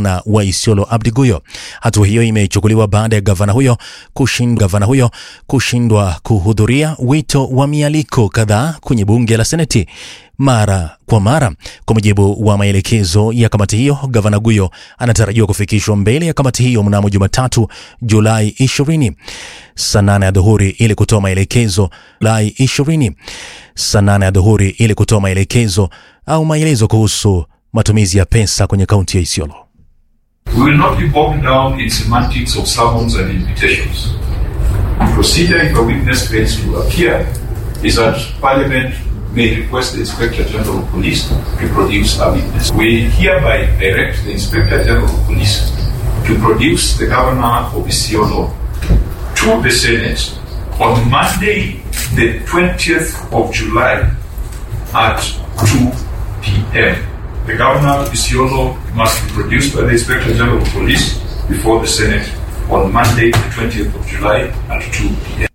gavana wa Isiolo Abdi Guyo. Hatua hiyo imechukuliwa baada ya gavana huyo kushind, gavana huyo kushindwa kuhudhuria wito wa mialiko kadhaa kwenye bunge la Seneti mara kwa mara. Kwa mujibu wa maelekezo ya kamati hiyo, gavana Guyo anatarajiwa kufikishwa mbele ya kamati hiyo mnamo Jumatatu Julai 20 saa 8 ya dhuhuri ili kutoa maelekezo Julai 20 saa 8 ya dhuhuri ili kutoa maelekezo au maelezo kuhusu matumizi ya pesa kwenye kaunti ya Isiolo. We will not be bogged down in semantics of summons and invitations. The procedure if a witness fails to appear is that Parliament may request the Inspector General of Police to produce a witness. We hereby direct the Inspector General of Police to produce the Governor of Isiolo to the Senate on Monday, the 20th of July at 2 p.m. The Governor of Isiolo must be produced by the Inspector General of Police before the Senate on Monday, the 20th of July at 2 p.m.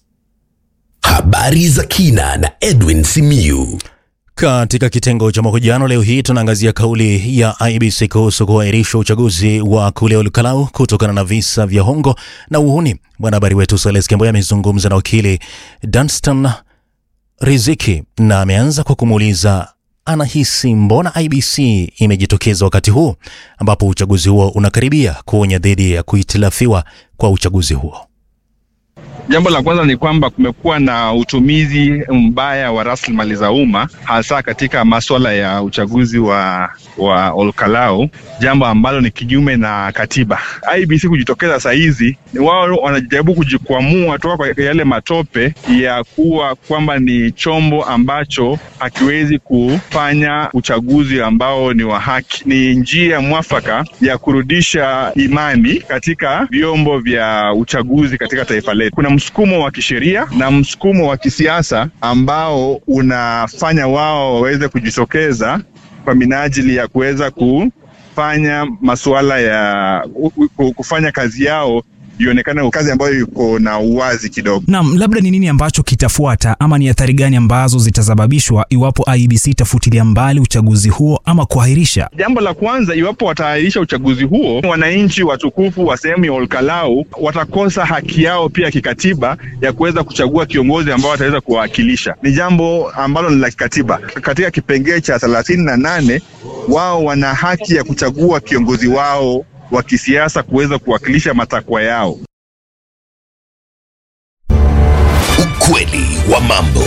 Habari za kina na Edwin Simiyu. Katika kitengo cha mahojiano leo hii tunaangazia kauli ya IBC kuhusu kuahirishwa uchaguzi wa kule Olkalau kutokana na visa vya hongo na uhuni. Mwanahabari wetu Sales Kemboya amezungumza na wakili Dunstan Riziki na ameanza kwa kumuuliza anahisi mbona IBC imejitokeza wakati huu ambapo uchaguzi huo unakaribia kuonya dhidi ya kuhitilafiwa kwa uchaguzi huo. Jambo la kwanza ni kwamba kumekuwa na utumizi mbaya wa rasilimali za umma hasa katika masuala ya uchaguzi wa wa Olkalau, jambo ambalo ni kinyume na katiba. IBC kujitokeza saa hizi ni wao wanajaribu kujikwamua toka kwa yale matope ya kuwa kwamba ni chombo ambacho hakiwezi kufanya uchaguzi ambao ni wa haki. Ni njia mwafaka ya kurudisha imani katika vyombo vya uchaguzi katika taifa letu. Kuna msukumo wa kisheria na msukumo wa kisiasa ambao unafanya wao waweze kujitokeza kwa minajili ya kuweza kufanya masuala ya kufanya kazi yao ionekane kazi ambayo iko na uwazi kidogo. Naam, labda ni nini ambacho kitafuata ama ni athari gani ambazo zitasababishwa iwapo IEBC itafutilia mbali uchaguzi huo ama kuahirisha? Jambo la kwanza, iwapo wataahirisha uchaguzi huo, wananchi watukufu wa sehemu ya Olkalau watakosa haki yao pia kikatiba ya kuweza kuchagua kiongozi ambao wataweza kuwawakilisha. Ni jambo ambalo ni la kikatiba. Katika kipengee cha thelathini na nane wao wana haki ya kuchagua kiongozi wao wa kisiasa kuweza kuwakilisha matakwa yao. Ukweli wa mambo.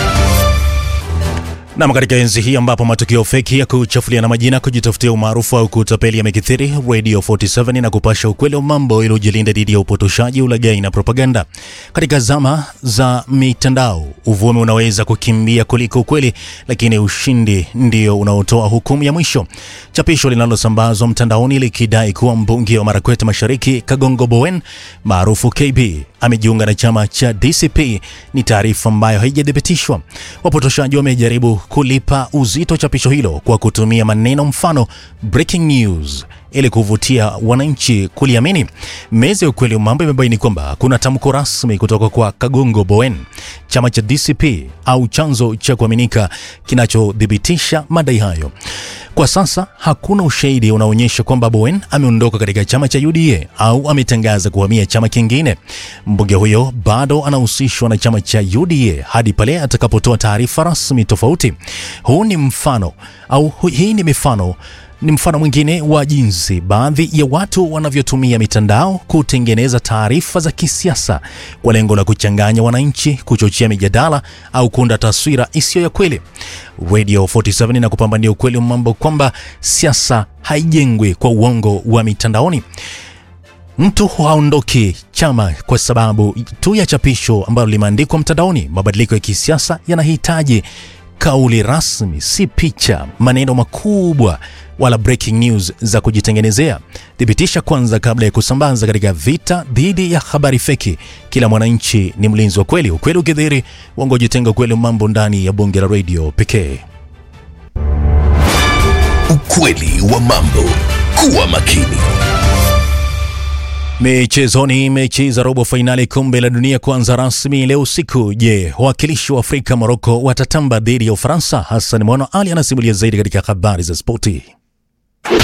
Nam, katika enzi hii ambapo matukio feki ya kuchafulia na majina, kujitafutia umaarufu au kutapeli yamekithiri, Radio 47 na kupasha ukweli wa mambo ili ujilinda dhidi ya upotoshaji, ulaghai na propaganda. Katika zama za mitandao, uvumi unaweza kukimbia kuliko ukweli, lakini ushindi ndio unaotoa hukumu ya mwisho. Chapisho linalosambazwa mtandaoni likidai kuwa mbunge wa Marakwet Mashariki Kagongo Bowen maarufu KB amejiunga na chama cha DCP ni taarifa ambayo haijathibitishwa. Wapotoshaji wamejaribu kulipa uzito chapisho hilo kwa kutumia maneno mfano breaking news ili kuvutia wananchi kuliamini. Meza ya ukweli wa mambo imebaini kwamba kuna tamko rasmi kutoka kwa Kagongo Bowen, chama cha DCP au chanzo cha kuaminika kinachothibitisha madai hayo. Kwa sasa hakuna ushahidi unaonyesha kwamba Bowen ameondoka katika chama cha UDA au ametangaza kuhamia chama kingine. Mbunge huyo bado anahusishwa na chama cha UDA hadi pale atakapotoa taarifa rasmi tofauti. Huu ni mfano au hu, hii ni mifano ni mfano mwingine wa jinsi baadhi ya watu wanavyotumia mitandao kutengeneza taarifa za kisiasa kwa lengo la kuchanganya wananchi, kuchochea mijadala au kuunda taswira isiyo ya kweli. Radio 47 na kupambania ukweli wa mambo kwamba siasa haijengwi kwa uongo wa mitandaoni. Mtu haondoki chama kwa sababu tu ya chapisho ambalo limeandikwa mtandaoni. Mabadiliko ya kisiasa yanahitaji kauli rasmi, si picha, maneno makubwa wala breaking news za kujitengenezea. Thibitisha kwanza kabla ya kusambaza katika vita dhidi ya habari feki. Kila mwananchi ni mlinzi wa kweli. Ukweli ukidhiri, uongo jitenga. Ukweli mambo ndani ya bonge la radio pekee. Ukweli wa mambo. Kuwa makini. Michezoni, mechi za robo fainali kombe la dunia kuanza rasmi leo usiku. Je, wawakilishi wa Afrika Moroko watatamba dhidi ya Ufaransa? Hassan Mwana Ali anasimulia zaidi katika habari za spoti.